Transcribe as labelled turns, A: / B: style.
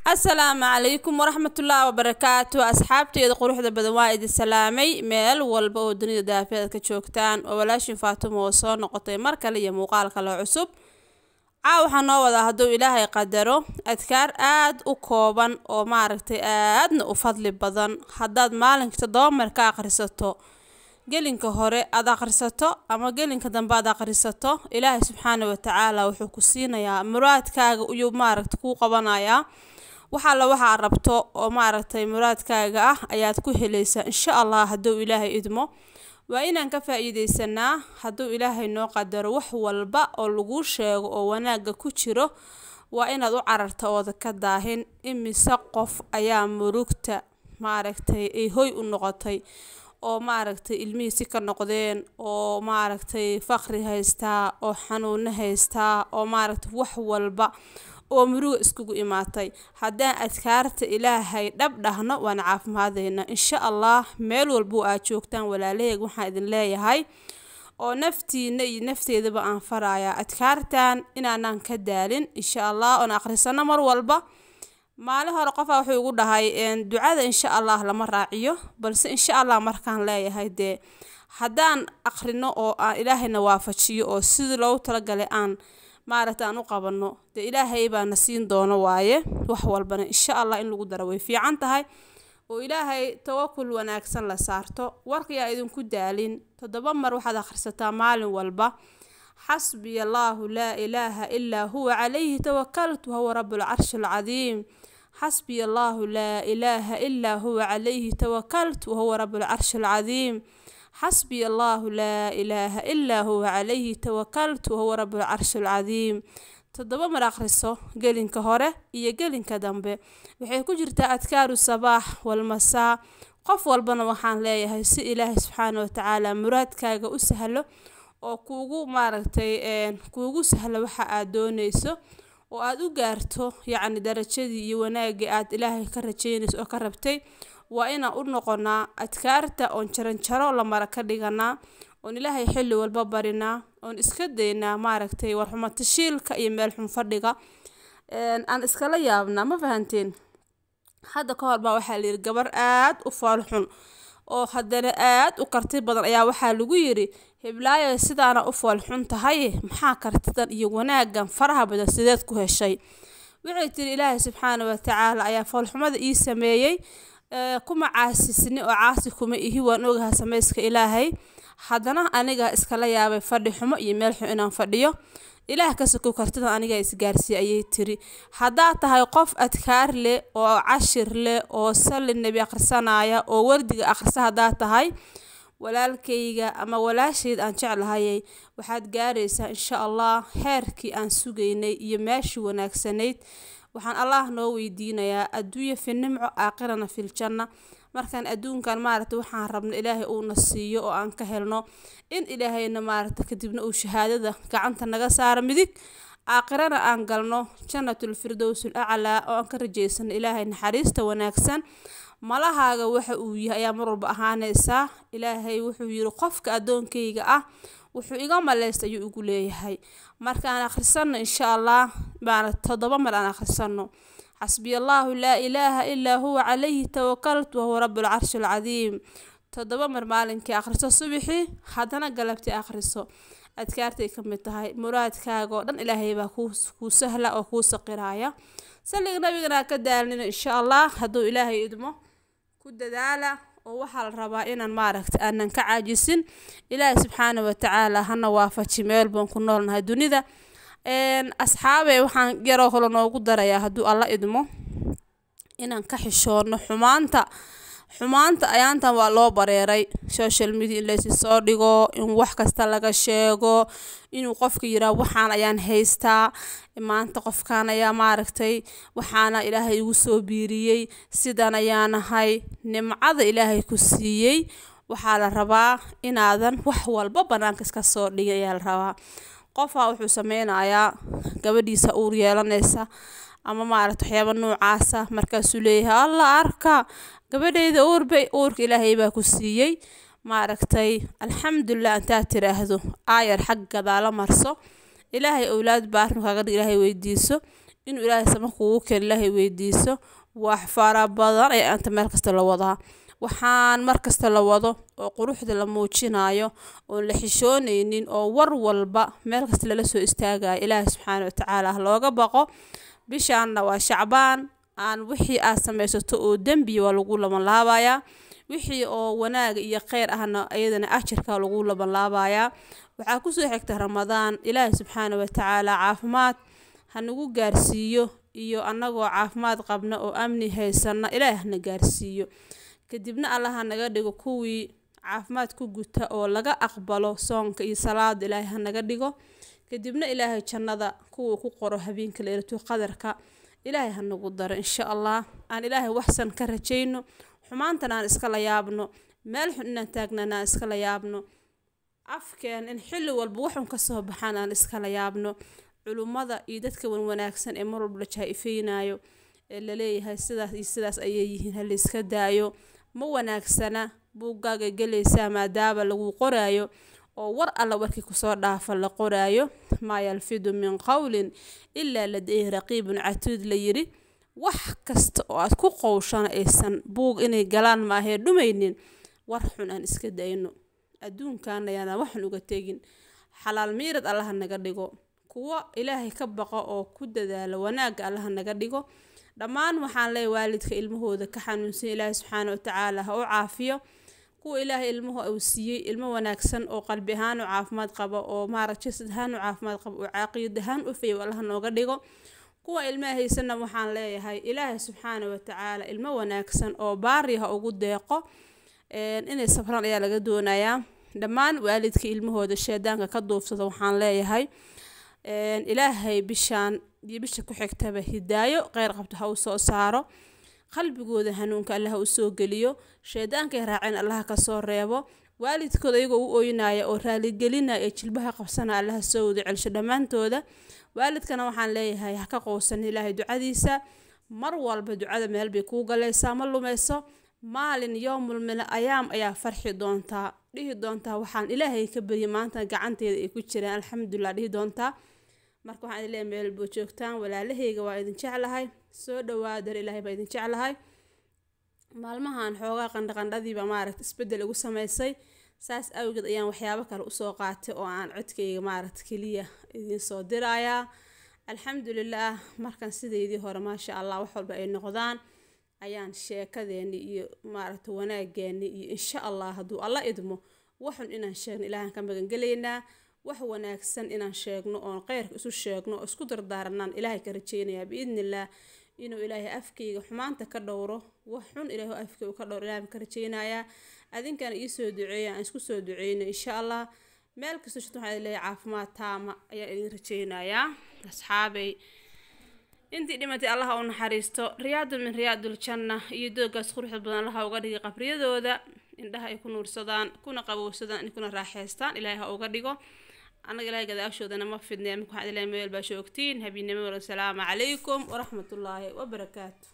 A: asalaamu calaykum waraxmatullaahi wabarakaatu asxaabteeda quruxda badan waa idin salaamay meel walba oo dunida daafeed ka joogtaan oo walaashin faatimo oo soo noqotay mar kale iyo muuqaal kale cusub caa waxaa noo wadaa hadduu ilaahay qadaro adkaar aad u kooban oo maaragtay aadna u fadli badan haddaad maalinka toddoba mar ka akhrisato gelinka hore aad akhrisato ama gelinka dambe aad akhrisato ilaahay subxaana watacaala wuxuu ku siinayaa muraadkaaga iyuu maaragta kuu qabanayaa waxaalla waxaa rabto oo maaragtay muraadkaaga ah ayaad ku helaysaa insha allah hadduu ilaahay idmo waa inaan ka faa-iideysanaa hadduu ilaahay noo qadaro wax walba oo laguu sheego oo wanaagga ku jiro waa inaad u cararta ooda ka daahin imise qof ayaa murugta maaragtay ay hoy u noqotay oo maaragtay ilmihiisi ka noqdeen oo maaragtay faqri haystaa oo xanuuno haystaa oo maaragtay wax walba oo muruga iskugu imaatay haddaan adkaarta ilaahay dhab dhahno waan caafimaadaynaa insha allah meel walbuu aad joogtaan walaalaheeg waxaan idin leeyahay oo naftiina iyo nafteedaba aan farayaa adkaartan inaanaan ka daalin insha allah oon akhrisano mar walba maalin hore qofaa wuxuu igu dhahay ducada insha allah lama raaciyo balse insha allah markaan leeyahay dee haddaan akhrino oo aan ilaahayna waafajiyo oo sidii loogu talagalay aan maaragta aan u qabano dee ilaahay baana siin doono waaye wax walbana insha allah in lagu daro way fiican tahay oo ilaahay tawakul wanaagsan la saarto warkayaa idinku daalin toddoba mar waxaad akhrisataa maalin walba xasbiya allaahu laa ilaaha ilaa huwa calayhi tawakaltu wahuwa rabbulcarshi alcadiim xasbiya allaahu laa ilaaha ilaa huwa calayhi tawakaltu wahuwa rabbulcarshi alcadiim xasbiya allaahu laa ilaaha ilaa huwa calayhi tawakaltu wahuwa rabbulcarshi alcadiim toddoba mar akhriso gelinka hore iyo gelinka dambe waxay ku jirtaa adkaaru sabaax walmasaa qof walbana waxaan leeyahay si ilaahay subxaana watacaala muraadkaaga u sahlo oo kuugu maaragtay kuugu sahlo waxa aad dooneyso oo aad u gaarto yacni darajadii iyo wanaagii aad ilaahay ka rajeynayso oo ka rabtay waa inaan u noqonaa adkaarta oon jaranjaro la mara ka dhiganaa oon ilaahay xilli walba barinaa oon iska daynaa maaragtay warxumatashiilka iyo meel xun fadhiga aan iskala yaabnaa ma fahanteen hadda ka hor baa waxaa layidhi gabar aad u foolxun oo haddana aad u karti badan ayaa waxaa lagu yidhi hiblaayo sidaana u foolxun tahay maxaa kartidan iyo wanaagan faraha badan sideed ku heshay waxay tiri ilaahay subxaana watacaala ayaa foolxumada ii sameeyey kuma caasisni oo caasi kuma ihi waan ogaha samayska ilaahay haddana aniga iskala yaabay fadhi xumo iyo meel xun inaan fadhiyo ilaah ka sokow kartidan aniga isgaarsiiy ayay tiri haddaad tahay qof adkaar leh oo cashir leh oo salli nebi akhrisanaya oo wardiga akhrisa haddaad tahay walaalkayga ama walaashayd aan jeclahayay waxaad gaaraysaa insha allah heerkii aan sugaynay iyo meeshii wanaagsanayd waxaan allah noo weydiinayaa adduunya fi nimco aakhirana filjanna markaan adduunkan maaragta waxaan rabno ilaahay uuna siiyo oo aan ka helno in ilaahayna maaragta kadibna uu shahaadada gacanta naga saaro midig aakhirana aan galno jannatul firdowsul aclaa oo aan ka rajaysano ilaahay naxariista wanaagsan malahaaga waxa uu yahay ayaa mar walba ahaanaysaa ilaahay wuxuu yiri qofka addoonkayga ah wuxuu iga maleysta ayuu igu leeyahay markaan akhrisano insha allah maana toddoba mar aan akhrisano xasbiya allaahu laa ilaaha ilaa huwa calayhi tawakaltu wahuwa rabbulcarshi alcadiim toddoba mar maalinkii akhriso subixii haddana galabtii akhriso adkaartay ka mid tahay muraadkaaga oo dhan ilaahay baa kuu sahla oo kuu saqiraaya salliga nabigana ka daalnina insha allah hadduu ilaahay idmo ku dadaala oo waxaa la rabaa inaan maaragta aanan ka caajisin ilaahay subxaana watacaala hana waafaji meel baan ku noolnahay dunida asxaabe waxaan yaroo kale noogu darayaa hadduu alla idmo inaan ka xishoono xumaanta xumaanta ayaantan waa loo bareeray social media in laysi soo dhigo in wax kasta laga sheego inuu qofka yiraa waxaan ayaan haystaa maanta qofkan ayaa maaragtay waxaana ilaahay igu soo biiriyey sidan ayaanahay nimcada ilaahay ku siiyey waxaa la rabaa inaadan wax walba banaanka iska soo dhigay ayaa la rabaa qofaa wuxuu sameynayaa gabadhiisa uur yeelanaysa ama maaragta waxyaaba noocaasa markaasuu leeyahay alla arka gabadhayda uurbay uurka ilaahay baa ku siiyey maaragtay alxamdulilah intaad tiraahdo aayar xag gadaala marso ilaahay owlaad baa arrin kaaga dhig ilaahay weydiiso inuu ilaahay sama kugu keeno ilaahay weydiiso wax fara badan ee anta meel kasta la wadaa waxaan mar kasta la wado oo quruxda la muujinayo oon la xishoonaynin oo war walba meel kasta lala soo istaagayo ilaahay subxaana watacaala ha looga baqo bishaanna waa shacbaan aan wixii aad samaysato oo dembiya waa lagu labanlaabayaa wixii oo wanaaga iyo kheyr ahna iyadana ajarka lagu labanlaabayaa waxaa kusoo xigta ramadaan ilaahay subxaana watacaala caafimaad hanagu gaarsiiyo iyo annagoo caafimaad qabna oo amni haysana ilaahay hana gaarsiiyo kadibna allaha naga dhigo kuwii caafimaad ku guta oo laga aqbalo soonka iyo salaada ilaahay hanaga dhigo kadibna ilaahay jannada kuwuu ku qoro habeenka leylatu qadarka ilaahay hanagu daro insha allah aan ilaahay waxsan ka rajayno xumaantan aan iskala yaabno meel xun inaan taagnana aan iskala yaabno afkeen in xilli walba waxun kasoo baxaan aan iskala yaabno culummada iyo dadka wanwanaagsan ee mar walba la jaa-ifeynayo ee laleeyahay sidaas iyo sidaas ayay yihiin halayska daayo ma wanaagsana buuggaaga gelaysaa maadaama lagu qoraayo oo war alla warkii kusoo dhaafa la qoraayo maa yalfidu min qowlin ilaa ladayhi raqiibun catuud la yiri wax kasta oo aad ku qowshana aysan buug inay galaan maahee dhumaynin war xun aan iska dayno adduunkan ayaana waxan uga tegin xalaal miirad allaha naga dhigo kuwo ilaahay ka baqo oo ku dadaalo wanaagga allaha naga dhigo dhammaan waxaan leeyahy waalidka ilmahooda ka xanuunsan ilaahay subxaana watacaala ha u caafiyo kuwa ilaahay ilmuhu uu siiyey ilmo wanaagsan oo qalbi ahaan u caafimaad qabo oo maarag jasad ahaan u caafimaad qabo oo caqiid ahaan u fayow allaha nooga dhigo kuwa ilmaha haysana waxaan leeyahay ilaahay subxaana watacaala ilmo wanaagsan oo baari ha ugu deeqo inay safraan ayaa laga doonayaa dhammaan waalidka ilmahooda sheedaanka ka duufsada waxaan leeyahay ilaahay bishaan iyo bisha ku xigtaba hidaayo kheyr qabto ha u soo saaro qalbigooda hanuunka allaha u soo geliyo sheedaankay raaceen allaha kasoo reebo waalidkooda iyagoo u ooynaya oo raaligelinaya ee jilbaha qabsana allaha soo wada celsho dhammaantooda waalidkana waxaan leeyahay ha ka qowsan ilaahay ducadiisa mar walba ducada meel bay kuu galaysaa ma lumayso maalin yoomul mila ayaam ayaa farxi doontaa dhihi doontaa waxaan ilaahay ka baryay maanta gacanteeda ay ku jiraan alxamdulilah dhihi doontaa marka waxaan leeyahay meel boo joogtaan walaalahayga waa idin jeclahay soo dhawaadar ilaahay baa idin jeclahay maalmahan xoogaa qandhaqandhadiiba maaragta isbedel igu samaysay saas awgeed ayaan waxyaabo kale usoo qaatay oo aan codkayga maaragta keliya idiin soo dirayaa alxamdulilaah markan sidaydii hore maasha allah wax walba ay noqdaan ayaan sheekadeeni iyo maaragta wanaageeni iyo insha allah hadduu alla idmo waxun inaan sheegno ilaahan ka magangelaynaa wax wanaagsan inaan sheegno oon kheyrka isu sheegno oo isku dardaaranaan ilaahay ka rajeynayaa biidnillaah inuu ilaahay afkayga xumaanta ka dhowro wax xun ilaahay afkayga ka dhowro ilaahay ka rajeynayaa adinkana iisoo duceeya aan isku soo duceyno insha allah meel kastoo shirta waxaa leeyahay caafimaad taama ayaan idin rajeynayaa asxaabay intii dhimatay allaha u naxariisto riyaadun min riyaadul janna iyo doogaas quruxda badan allaha uga dhigay qabriyadooda indhaha ay ku nuursadaan kuna qabowsadaan kuna raaxeystaan ilaahay ha uga dhigo annaga ilaahay gadaashoodana ma fidnee marka waxaan ilahay meel baa joogtiin habiinimo wala salaamu calaykum waraxmatullaahi wabarakaatu